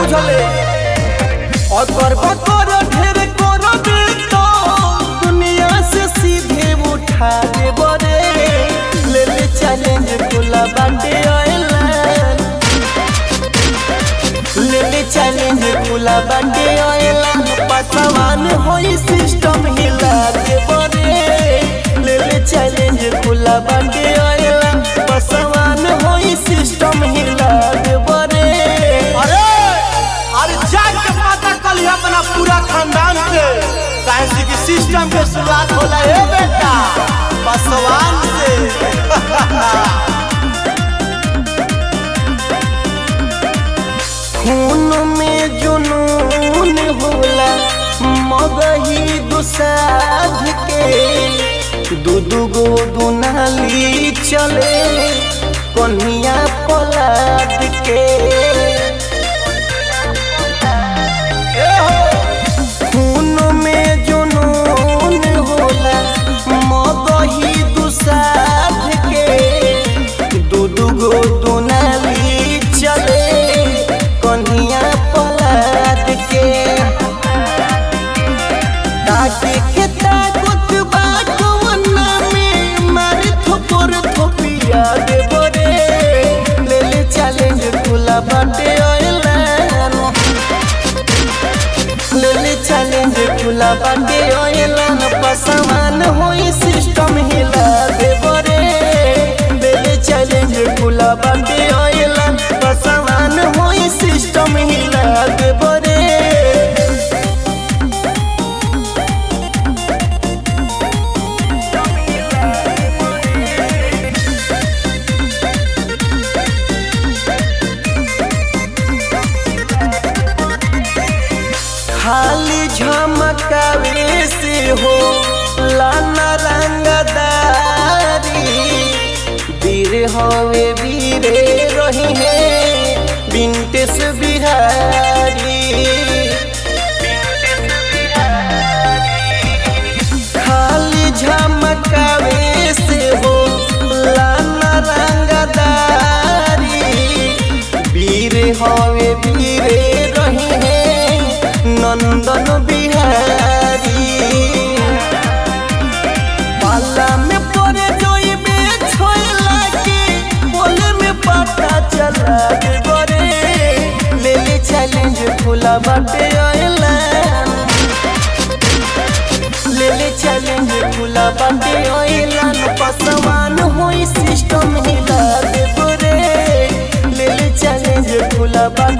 बुझले और करबा कर ढेर कर दे तो दुनिया से सीधे उठा दे बरे ले ले चैलेंज खुला बाटे ऑयलाइन ले ले चैलेंज खुला बाटे ऑयलाइन पसवान होई सिस्टम हिला दे बरे ले ले चैलेंज खुला बाटे ऑयलाइन पसवान होई सिस्टम हिला दे बरे अरे अरे जाके पता कल अपना पूरा खानदान से काहे से कि सिस्टम के शुरुआत होला हे बेटा पासवान से खून में जुनून होला मगही दुसाध के दू दू गो दुनाली चले कन्हिया पलाद के ए हो खून में जुनून होला मगही दुसाध के दू दू गो दुनाली चले कन्हिया पलाद के ताके के ताकत बाटवना में मारे थोपर थोपिया दे बरे ले ले चैलेंज खुला बाटे ऑयलाइन ले ले चैलेंज खुला बाटे ऑयलाइन पसमान होई सिस्टम हिला दे बरे ले ले चैलेंज खुला बाटे ऑयलाइन पसमान होई सिस्टम हिला दे बरे खाली झमकावे से हो लाना रंगदारी वीर हवे वीरे रही है विंटेस बिहारी खाली झमकावे से हो लाना रंगदारी वीर हवे वीरे रही है नंदन बिहारी पाला में पड़े जोइबे छोइला के बोले में पता चला दे बरे ले ले चैलेंज खुला बाटे ऑयलाइन ले ले चैलेंज खुला बाटे ऑयलाइन पसवान होई सिस्टम हिला दे बरे ले ले चैलेंज खुला बाटे